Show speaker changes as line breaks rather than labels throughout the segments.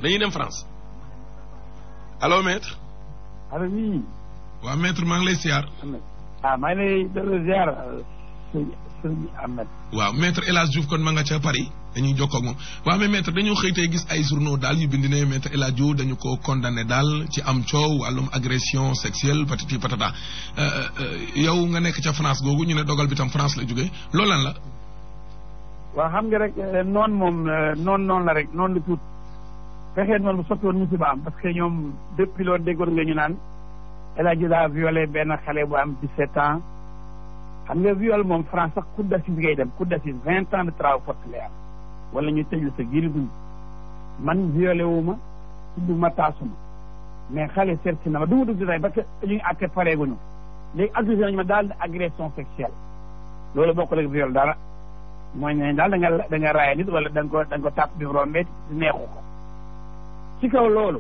dañuy dem France allo maître
allo oui.
waaw maître maa ngi lay siyaar
ah maa ngi lay delloo ziar sëñ sëñ Ahmed.
waaw maître El Hadj Diouf kon ma nga ca Paris dañuy jokkoo ak moom waaw mais maître dañoo xëy tey gis ay journaux daal yu bind ne maître El Hadj Diouf dañu ko condamné daal ci am coow wàllum agression sexuelle patati patata yow nga nekk ca France googu ñu ne dogal bi tam France la jógee loolu lan la.
waaw xam nga rek noon moom noon noonu la rek noonu la tuut fexee noonu bu sotti woon musiba am parce que ñoom depuis loolu déggoon nga ñu naan El Hadj daa violé benn xale bu am 17 ans xam nga viol moom France sax cour d'assises ngay dem cour d'assises vingt ans de travaux forcés lay am wala ñu tëj la sa giiri dund man violé wu ma tudd ma taasu ma mais xale seet si na ma du ma dugg détail parce que ñu ngi àtte pareeguñu léegi accusé nañu ma daal de agression sexuelle loolu bokkul ak viol dara mooy ne daal da nga da nga raaya nit wala da nga ko da nga ko tàpp bi rombee neexu ko ci kaw loolu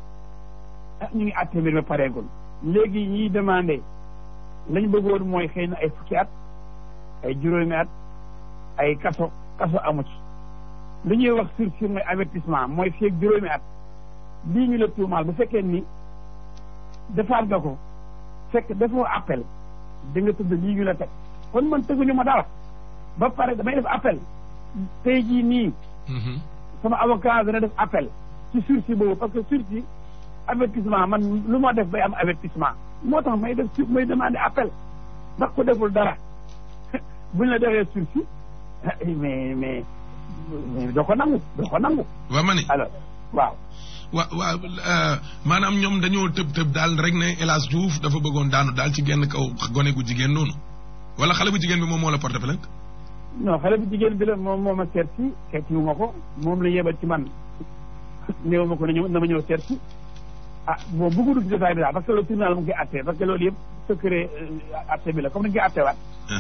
ah ñu ngi àtte mbir mi pareegul léegi ñiy demandé lañ bëggoon mooy xëy na ay fukki at ay juróomi at ay kaso kaso amu ci li ñuy wax sursis mooy avertissement mooy fii ak juróomi at lii ñu la tuumaal bu fekkee ni defaat nga ko fekk defoo appel da nga tudd lii ñu la teg kon man tëguñu ma dara ba pare damay def appel tey jii nii sama avocat dana def appel ci sursis boobu parce que sursis avertissement man lu ma def bay am avertissement moo tax may def su may demandé appel ndax ko deful dara buñ la defee sursis mais mais mais doo ko nangu doo ko nangu.
waaw ma ne.
alors waaw.
wa waaw maanaam ñoom dañoo tëb tëb daal rek ne El Hadj Diouf dafa bëggoon daanu daal ci genn kaw gone gu jigéen noonu wala xale bu jigéen bi moom moo la porté plainte.
non xale bu jigéen bi la moom moo ma seet si seeti wu ma ko moom la yebal ci man néew ma ko na ñëw na ma ñëw seet si ah bon bëggu dugg ci détail bi daal parce que le tribunal mu ngi koy àtte parce que loolu yëpp secret àtte bi la comme ni ñu koy àtteewaat.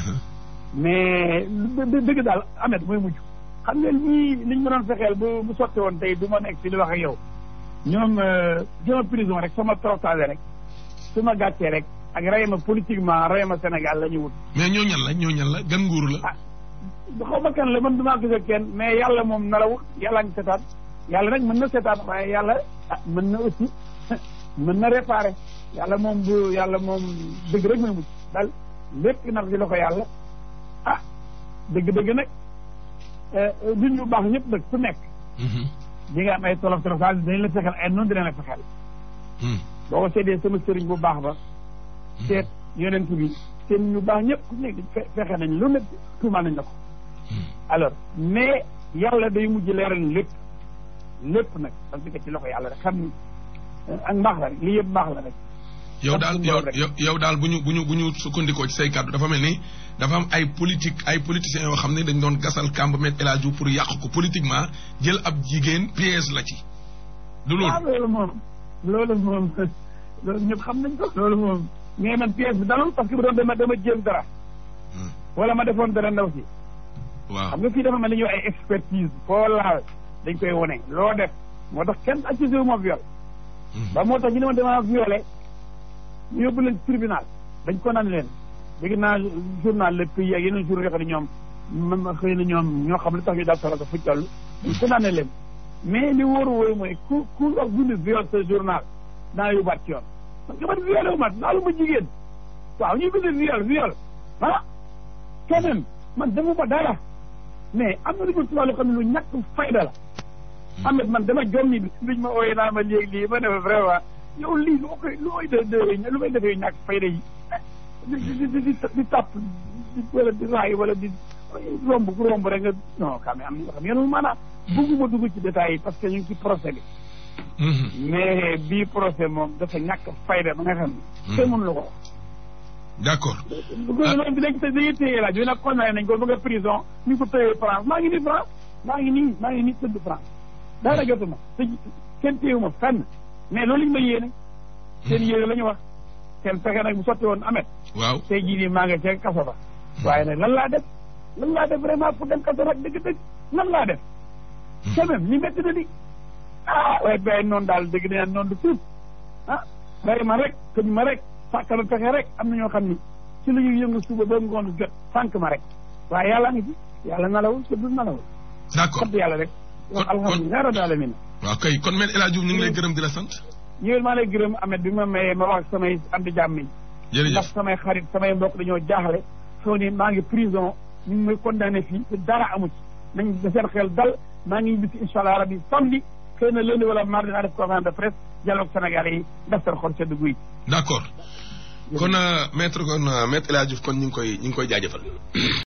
mais dëgg daal amet mooy mujj. xam nga ñii liñ ma doon fexeel bu bu sotti woon tey du ma nekk fi di wax ak yow ñoom jëma prison rek sama toroxtaane rek su ma gàccee rek ak rey ma politiquement rey ma Sénégal la ñu wut.
mais ñoo ñan la ñoo ñan la gan nguur la.
ah xaw ma kan la man du maa gis ak kenn mais yàlla moom narawul yàlla ngi seetaan yàlla nag mën na seetaan waaye yàlla ah mën na aussi mën na réparé yàlla moom bu yàlla moom dëgg rek mooy mujj daal lépp nag di la ko yàlla ah dëgg-dëgg nag. nit ñu baax ñëpp nag ku nekk. di nga am ay tolof tolof daal dañ la fexeel ay noonu dinañ la fexeel. boo ko seetee sama sëriñ bu baax ba. seet yonent bi seen ñu baax ñëpp ku nekk fexe nañ lu nekk tuumaal nañ la ko. alors mais yàlla day mujj leeral lépp lépp nag parce que ci loxo yàlla rek xam ni ak mbaax la rek lii yëpp mbaax la rek.
yow daal yow yow daal bu ñu bu ñu bu ñu sukkandikoo ci say kàddu dafa mel ni dafa am ay politique ay politiciens yoo xam ne dañ doon gasal kàmb met El Hadj Diouf pour yàq ko politiquement jël ab jigéen piège la ci. du loolu
waaw loolu moom loolu moom loolu ñëpp xam nañ ko. loolu moom mais man piège bi dalul parce que bu doon dama dama jéem dara. wala ma defoon dara ndaw si.
waaw
xam nga fii dafa mel ni ñëw ay expertise foo laal dañ koy wone loo def moo tax kenn accusé wu ma viol. ba moo tax ñu ne ma damaa violé. ñu yóbbu leen tribunal dañ ko naan leen dégg naa journal Le Pays ak yeneen journaux yoo xam ne ñoom man xëy na ñoom ñoo xam lu tax ñu daal solo ko fu toll dañ ko naan leen mais li wóoru wóoru mooy ku ku wax bind viol sa journal naa yóbbaat ci yoon parce que man violé wu ma naalu ma jigéen waaw ñuy bind viol viol ah quand même man defuma dara mais am na lu ñu tubaab loo xam ne lu ñàkk fayda la amet man dama jommi bi luñ ma ooyee naa ma léegi lii ma ne vraiment yow lii lu ma koy lu may de lu may defee ñàkk fayda yi di di di di di tàpp di wala di raay wala di romb ku romb rek nga non quand même am na ñoo xam ne maanaam bëgguma dugg ci détails yi parce que ñu ngi ci procès bi mais bii procès moom dafa ñàkk fayda ba nga xam ne kenn mënu la ko
d' accord
gouvernement bi léegi te dañuy téye laaj bi nag condamné nañ ko ba nga prison ñu ko téye France maa ngi nii France maa ngi nii maa ngi nii tëdd France daara jotuma te kenn téyewuma fenn mais loolu ñu ma yéene seen yéene la ñu wax seen fexe nag bu sotti woon amet
waaw
tey jii nii maa nga ca kaso ba waaye nag lan laa def lan laa def vraiment pour dem kaso nag dëgg-dëgg lan laa def quand même li métti na di ah waaye bàyyi noonu daal dëgg na noonu du tuut ah bàyyi ma rek tëj ma rek sàkkal fexe rek am na ñoo xam ni ci la ñuy yëngu suba ba ngoon jot sànq ma rek waaye yàlla ngi ci yàlla nalawul te du nalawul
d' accord
sant yàlla rek wax alhamdulilah rabbil alamin
waaw kay kon Me El Hadj Diouf ñu ngi lay gërëm di la sant.
ñëwel maa lay gërëm Ahmed bi ma mayee ma wax ak samay am di jàmm yi
jërëjëf
ndax samay xarit samay mbokk dañoo jaaxle soo ni maa ngi prison ñu ngi may condamné fii te dara amu ci nañ da seen xel dal maa ngi bisi incha allah rabi samedi xëy na lundi wala mardi naa def conférence de presse dialogue Sénégalais yi def seen xol sedd guy
d' accord kon maître kon maître El Hadj Diouf kon ñu ngi koy ñu ngi koy jaajëfal.